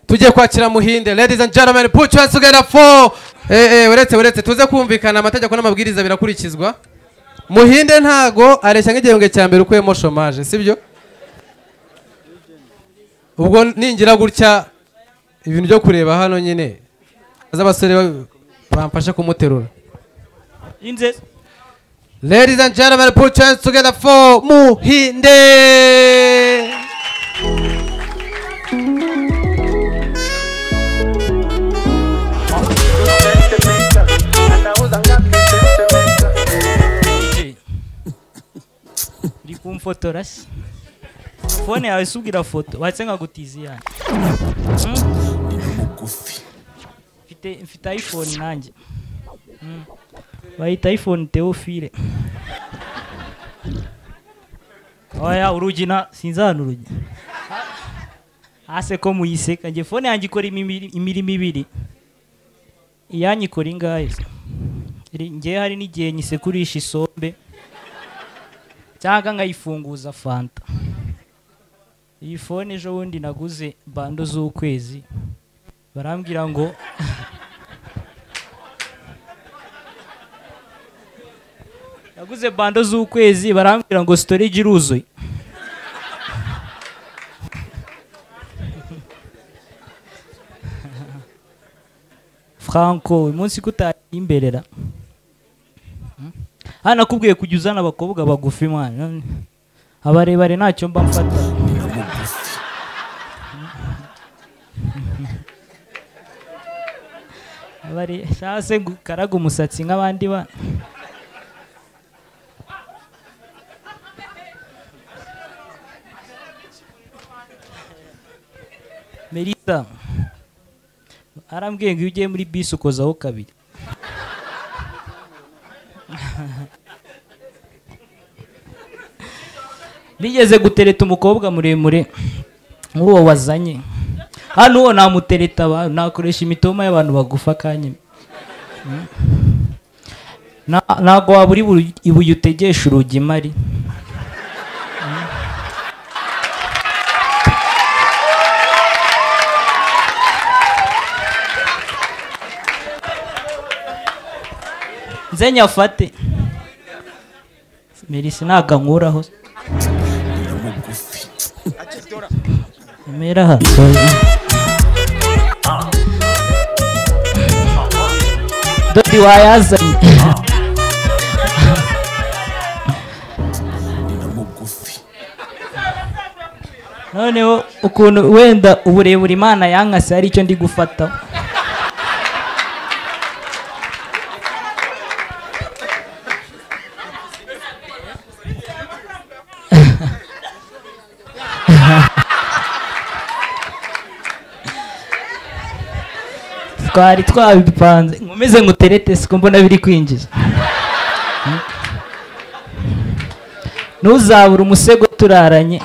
tugiye kwakira muhinde ladies and gentlemen put your hands together for eh eh uretse uretse tuze kumvikana amategeko n'amabwiriza birakurikizwa muhinde ntago areshya nk'igihembwe cya mbere ukuyemo chômage sibyo ubwo ningira gutya ibintu byo kureba hano nyine z'abasore bamfasha kumuterura yinze ladies and gentlemen put your hands together for muhinde uri kumfotora se fone yawe si ubwira foto watse nkagutiziye mugufi mfite mfite ayifone nanjye Mm. bayita ayifone teofile oya urugi na sinzana urugi hase ko muyiseka njye fone yanjye ikora imibiri- imirimo ibiri iyanyu ikora ingahe se? Iri- njye hari n'igihe nyisekurisha isombe cyangwa nkayifunguza fanta iyi fone ejo bundi naguze bando z'ukwezi barambwira ngo naguze bando z'ukwezi barambwira ngo storage iruzuye franco uyu munsi kutayimberera hano nakubwiye kujya uzana abakobwa bagufi mwana abarebare ntacyo mba mfata abare shase gukaraga umusatsi nk'abandi bana Melita arambwiye ngo iyo ugiye muri bisi ukozaho kabiri nigeze gutereta umukobwa muremure nk'uwo wazanye hano uwo namutereta abantu nakoresha imitoma y'abantu bagufa akanya Mm. Na- ntabwo waba uri buri- ibuye utegesha urugi mari Mm. nze nyafate merisi ntabwo ankuraho mugufi Mira, Dodi wayazanye mugufi noneho ukuntu wenda uburebure imana yankase hari icyo ndi gufata twari twabipanze nkomeze nguterete siko mbona biri kwinjiza ntuzabure umusego turaranye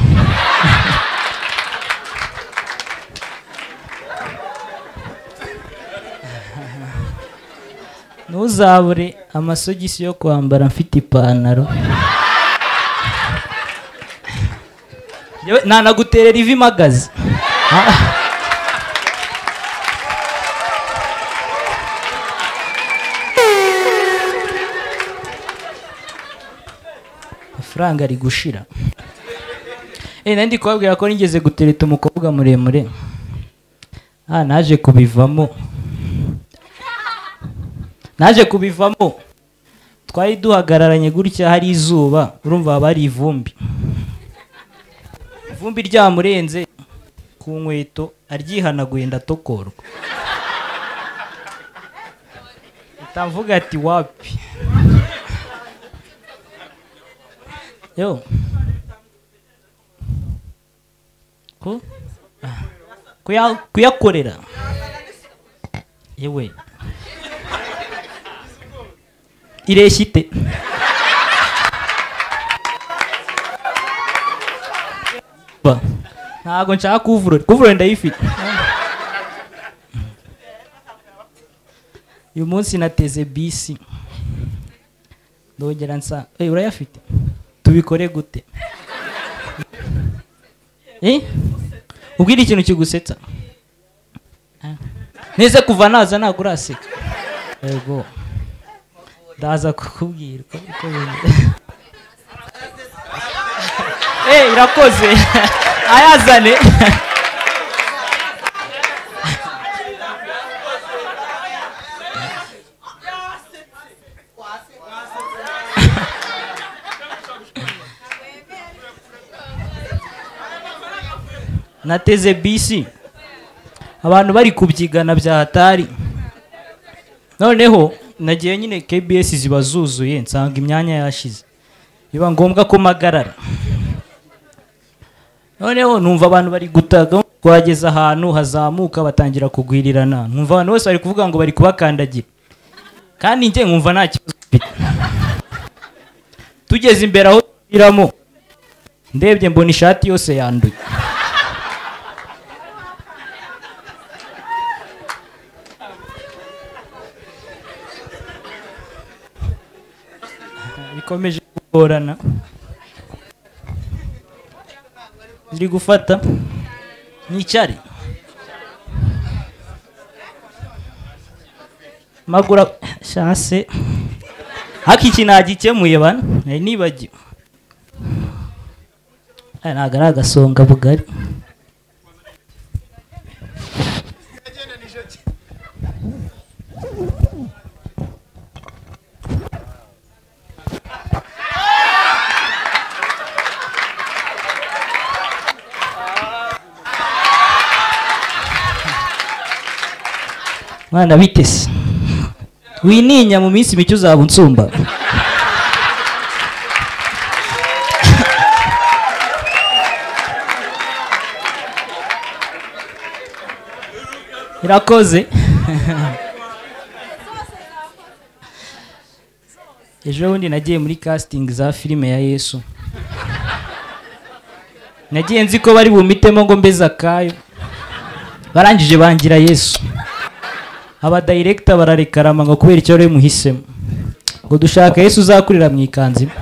ntuzabure amasogisi yo kwambara mfite ipantaro Yewe, nanaguterera ivi magazi amafaranga ari gushira Eh, nari ndi kubabwira ko nigeze gutereta umukobwa muremure ah naje kubivamo naje kubivamo twari duhagararanye gutya hari izuba urumva haba hari ivumbi ivumbi ryamurenze ku nkweto aryihanaguye ndatokorwa mpita mvuga ati wapi yo ku kuya- kuyakorera yewe ireshya ite Ba, ntabwo nshaka kuvurori kuvurori ndayifite uyu munsi nateze bisi ndongera nsa Eh, urayafite tubikore gute Eh? ubwira ikintu kigusetsa nize kuva naza ntabwo uraseka yego ndaza kukubwira uko uko bimeze eh irakoze ayazane nateze bisi abantu bari kubyigana bya hatari noneho nagiye nyine kbs ziba zuzuye nsanga imyanya yashize biba ngombwa ko magarara noneho numva abantu bari gutaga twageze ahantu hazamuka batangira kugwirirana numva abantu bose bari kuvuga ngo bari kubakandagira kandi njye nkumva nta kibazo mfite tugeze imbere aho tubiramo ndebye mbona ishati yose yanduye bikomeje kugorana ziri gufata n'icyari magura shanse haka iki nagikemuye bana nari nibagiwe aya ntabwo ari agasonga bugari mwana bitese wininya mu minsi mike uzaba unsumba irakoze ejo bundi nagiye muri casting za filime ya yesu nagiye nzi ko bari bumitemo ngo mbeze akayo barangije bangira yesu aba director bararekarama ngo kubera icyo bari muhisemo ngo dushaka Yesu uzakurira mu ikanzu imwe